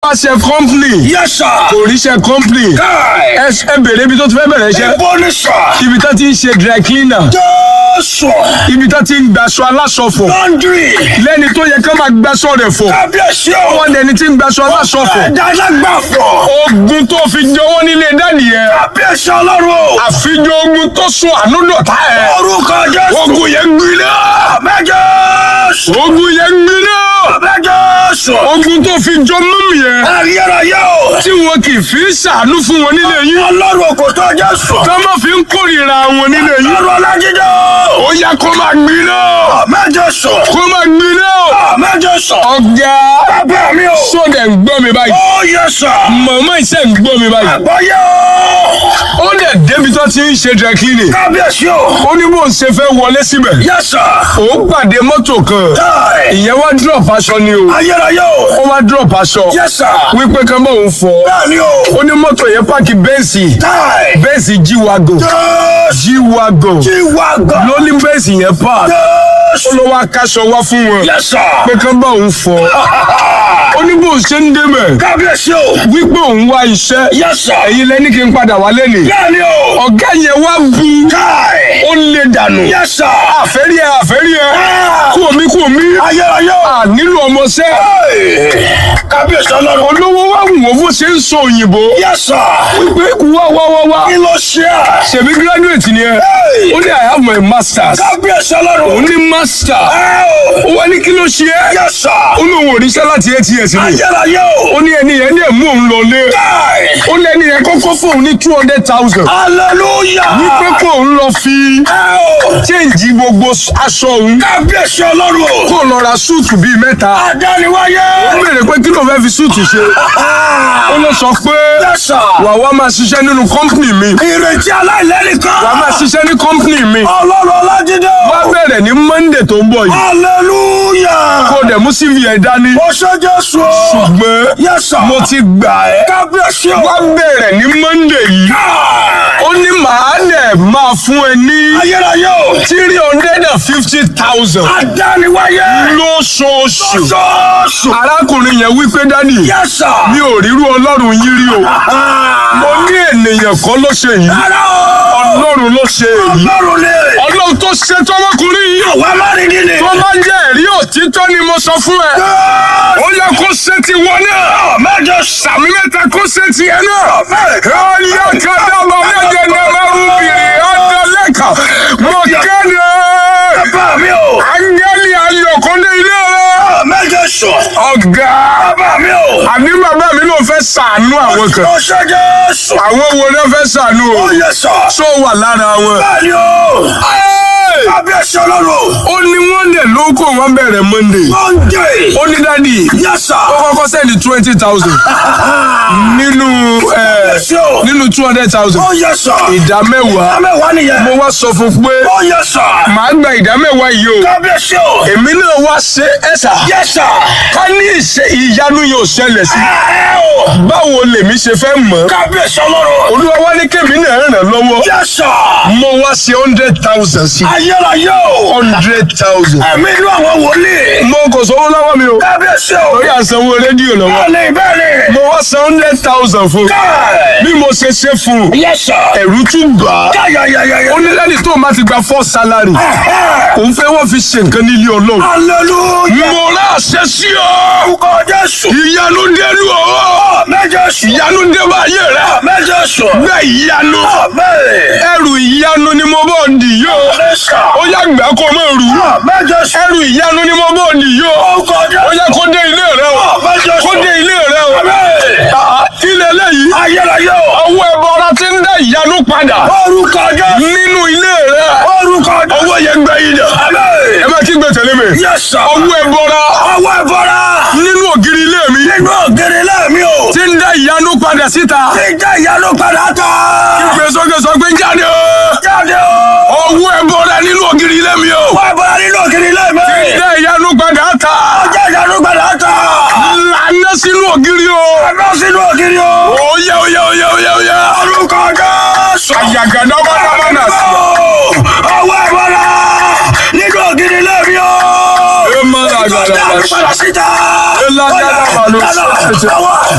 wáṣẹ company Yes, sir. kò ríṣẹ́ company Káì. ẹ ẹ bèrè ibi tó ti fẹ́ bẹ̀rẹ̀ iṣẹ́ Ibo ni sà. ibi tó ti ń ṣe dry cleaner Jésù. ibi tó ti ń gbaṣọ aláṣọ fọ̀ Laundry. lẹ́ni tó yẹ ká máa gbaṣọ rẹ̀ fọ̀ Kábíyèsí o. wọ́n dẹni tí ń gbaṣọ aláṣọ fọ̀ Ẹ̀dálágbàfọ̀. ogun tó fi jọwọ́ nílé dádì yẹn Kábíyèsí ọlọ́run o. àfijọ́ ogun tó sún àánú dọ̀tá ẹ̀ Orúkọ Jésù. ogun yẹn gbiná Àmín Jésù. ogun yẹn gbiná Àmín Jésù. ogun tó fi jọ mọ́mù yẹn Ayérayé o. tí wọn kì í fi ń ṣàánú fún wọn nílé yín Ọlọ́run kò tó Jésù. tó má fi ń kórìíra wọn nílé yín Ọlọ́run Ọlájídé o. ó yá kó máa gbiná Àmín Jésù. kó máa gbiná Àmín Jésù. ọ̀gá Bàbá mi o. sódẹ̀ ń gbọ́ mi báyìí Ó yẹ sà. màmá ìṣe ń gbọ́ mi báyìí Àgbọ̀yé o. ó dẹ̀ débi tó ti ń ṣe dry cleaning Kábíyèsí o. ó ní bó ń ṣe fẹ́ wọlé síbẹ̀ Yẹ sà. òun pàdé mọ́tò kan Káì. ìyẹn wá drop aṣọ ni o Ayérayé o. ó wá drop aṣọ Yẹ sà. wípé kan bá òun fọ Bẹ́ẹ̀ni o. ó ní mọ́tò yẹn páàkì bẹ́ẹ̀sì Káì. bẹ́ẹ̀sì jíwagò Jésù. jíwagò Tí wà gan. ló ní bẹ́ẹ̀sì yẹn páàkì ó Jésù. ló wá káṣọ wá fún wọn Yẹ sà. pé kan bá òun fọ ó ní bó ṣe ń débẹ̀ Kábíyèsí o. wípé òun wá iṣẹ́ Yẹ sà. ẹ̀yin lẹ́ni kí n padà wá lẹ́nìí Bẹ́ẹ̀ni o. ọ̀gá yẹn wá bu Káì. ó lè dànù Yẹ sà. àfẹ́rí ẹ àfẹ́rí ẹ Ah. kú omi kú omi Ayérayé o. à nílò ọmọọṣẹ́ Káì. Kábíyèsí ọlọ́run. olówó wá wù wọ́n bó ṣe ń sọ òyìnbó Yẹ sà. wípé wá wá wá wá Kí ló ṣe à? ṣèbí graduate ni ẹ Hey. ó ní I have my masters Kábíyèsí ọlọ́run. òun ní master Ẹ o. ó wá ní kí ló ṣe é Yẹ sà. ó lóun ò ríṣẹ́ láti eight years ni Ayérayé o. ó ní ẹni yẹn ní ẹ̀mú òun lọlé Káì. ó ní ẹni yẹn kọ́kọ́ fóun ní two hundred thousand Hallelujah. wípé kó òun lọ fi Ẹ o. change gbogbo aṣọ òun Kábíyèsí ọlọ́run o. kó lọ ra súùtù bíi mẹ́ta Adániwáyé. ó béèrè pé kí ló fẹ́ fi súùtù ṣe ó lọ sọ pé Yẹ sà. wà wá máa ṣiṣẹ́ nínú kọ́ńpìnì mi Ìrètí aláìlẹ́nìkan. wà á máa ṣiṣẹ́ ní kọ́ńpìnì mi Ọlọ́run Ọlájídé o. wá bẹ̀rẹ̀ ní monday tó ń bọ̀ yìí Hallelujah. kó dẹ̀ mú cv ẹ̀ dání Mo ṣe Jésù o. ṣùgbọ́n Yes sir. mo ti gbà ẹ́ Kábíyèsí o. wá bẹ̀rẹ̀ ní monday yìí Káì. ó ní màá dẹ̀ máa fún ẹ ní Ayérayé o. three hundred and fifty thousand Adániwáyé. lóṣooṣù Sọ́ọ̀sù. arákùnrin yẹn wípé dádì Yes sir. mi ò rírú ọlọ́run yín rí o mo ní ènìyàn kan ló ṣe yìí Rárá o. ọlọ́run ló ṣe èyí Ọlọ́run ni. ọlọ́run tó ṣe tọmọkùnrin yìí Àwa máa rí ní ni. tó bá jẹ́ ẹ̀rí òtítọ́ ni mo sọ fún ẹ ó yẹ kó ṣe ti wọ náà Mẹ́jọ sàmì mẹ́ta kó ṣe ti ẹ náà sàmì. ọyọ kàdábà méje ní ẹlẹ́rú bìrì ọ̀dọ́lẹ́kà mo kéde Bàbá mi o. áńgẹ́lì ayọ̀kọ́lé ilé rẹ Mẹ́jọ sọ. ọ̀gá Bàbá mi o. àní bàbá mi ló fẹ́ ṣàánú àwọn kan Mo ṣe Jésù. àwọn wo ló fẹ́ ṣàánú o Ó yẹ sọ. tó wà lára wọn. Bẹ́ẹ̀ni o. Ẹ́ẹ̀! Kábíyèsí ọlọ́run. ó ní wọ́n lè lóko wọn bẹ̀rẹ̀ monday Monday. ó ní dádì Yes sir. ó kọ́kọ́ sẹ́ni twenty thousand nínú ẹ̀, Kábíyèsí o. nínú two hundred thousand Ó yẹ sọ. ìdá mẹ́wàá Mẹ́wàá nìyẹn. mo wá sọ fún pé Ó yẹ sọ. màá gba ìdá mẹ́wàá yìí o Kábíyèsí o. èmi náà wá ṣe ẹ̀sà Yes sir. ká ní ìṣe ìyanu yóò ṣẹlẹ̀ sí Ẹ o. báwo lèmi ṣe fẹ́ mọ̀ Kábíyèsí ọlọ́run. olúwa wá ní kémi náà ràn lọ́wọ́ Yes sir. mo wá ṣe hundred thousand sí Ayérayé o. hundred thousand Ẹ̀mí inú àwọn wòlíì. mo kò sówó lọ́wọ́ mi o Kábíyèsí o. lórí àsanwó rédíò lọ́wọ́ Bẹ́ẹ̀ni bẹ́ẹ̀ni. mo wá san hundred thousand fún Káì. bí mo ṣe ṣe fún un Yes sir. ẹ̀rù tún bà á Káyàyàyàyà. ó ní lẹ́ni tó máa ti gba four salary òun fẹ́ wọ́n fi ṣe nǹkan nílé ọlọ́run Hallelujah. mo rà ṣe sí ọ Orúkọ Jésù. ìyanu dénú ọ Mẹ́jọ sùn. ìyanu dé bá ayé rẹ Mẹ́jọ sùn. bẹ́ẹ̀ ìyanu Amen. ẹrù ìyanu ni mo bọ̀ dì yó Mẹ́sà. ó yá gbà kó o máa rù Mẹ́jọ sùn. ẹrù ìyanu ni mo bọ̀ dì yó Orúkọ ó Jésù. yá kó dé ilé rẹ o Mẹ́jọ kó sùn. dé ilé rẹ o Amen. Ah, kí lélẹ́yìí Ayérayé o. ọwọ́ ẹbọra ti ń dá ìyanu padà Orúkọ Jésù. nínú ilé rẹ Orúkọ Jésù. ọwọ́ yẹn gbẹ yìí dà Amen. ẹ má kí gbẹ tẹ̀lé mi Yes sir. ọwọ́ ẹbọra Ọwọ́ ẹ̀fọ́ra. nínú ògiri ilé mi Nínú ògiri lẹ́ẹ̀mí o. ti ń dá ìyanu padà síta Ti jẹ́ ìyanu padà tán. gbé sókè sọ pé jáde o Jáde o. ọwọ́ ẹbọra nínú ògiri ilé mi o Ọwọ́ ẹ̀fọ́ra nínú ògiri lẹ́ẹ̀mí. dá ìyanu padà ta Jẹ́ ìyanu padà tán. lànà sínú ògiri o Ẹ̀rọ sínú ògiri o. oyè oyè oyè oyè oyè Orúkọ Jésù. àyàgàdá bàdàbàdà sí. Ọwọ́ ẹ̀fọ́ra nínú ògiri lẹ́ẹ̀mí o. ẹ má làgàdà Jáde padà síta. ẹ lágàdà bàlù. Ọwọ́